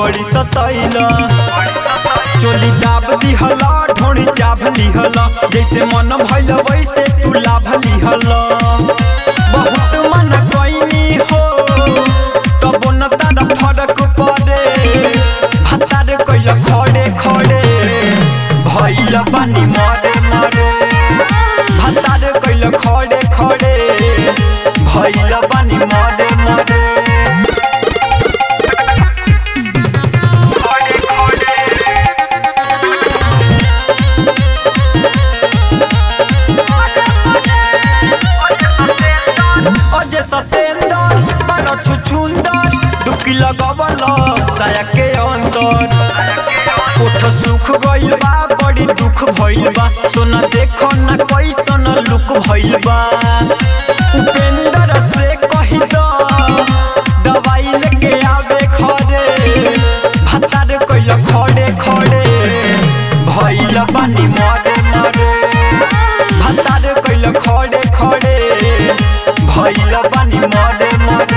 बड़ी सतैला चोली दाब दिहला ढोड़ी चाभ लिहला जैसे मन भइल वैसे तू लाभ लिहला बहुत मन गईनी हो तब न तारा फरक पड़े भतार कैल खड़े खड़े भइल बानी मरे मरे भतार कैल खड़े खड़े भइल बानी मरे मरे अजय सतेंदर बड़ा छुछुंदर डुबकी लगवल साया के अंदर ओठ सुख गइल बा बड़ी दुख भइल बा सोना देखो न कैसन लुक भइल बा उपेंद्र से कही दो दवाई लेके आवे खड़े भतार कैल खड़े खड़े भइल बानी मरे मरे भतार कैल खड़े खड़े भइल बानी मरे मरे